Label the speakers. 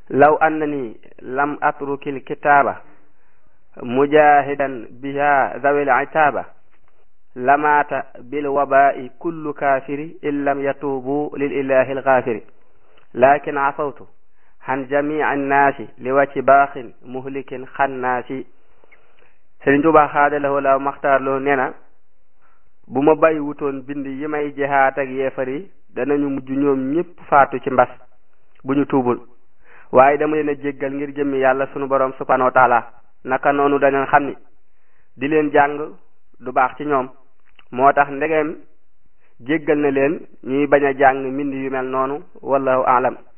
Speaker 1: law annani lam atrukil kitaaba mujahidan biha zawil itaaba lamaata bil wabai kullu kafiri in lam yatuubu lil ilahi alghafiri lakin asawtu han jamii annaasi li wacci baaxin muhlikin xannaasi Sëriñ Tuubaa xaadalawoo la maxtaar loo nee na bu ma bàyyi wutoon bind yi may jihaat ak yeefar yi danañu mujj ñoom ñépp faatu ci mbas bu ñu tuubul waaye dama leen a jéggal ngir jëmmi yàlla sunu borom subhanahu wa taala naka noonu dañu xam ni di leen jàng du baax ci ñoom moo tax ndegeem jéggal na leen ñuy bañ a jàng mbind yu mel noonu wallahu alam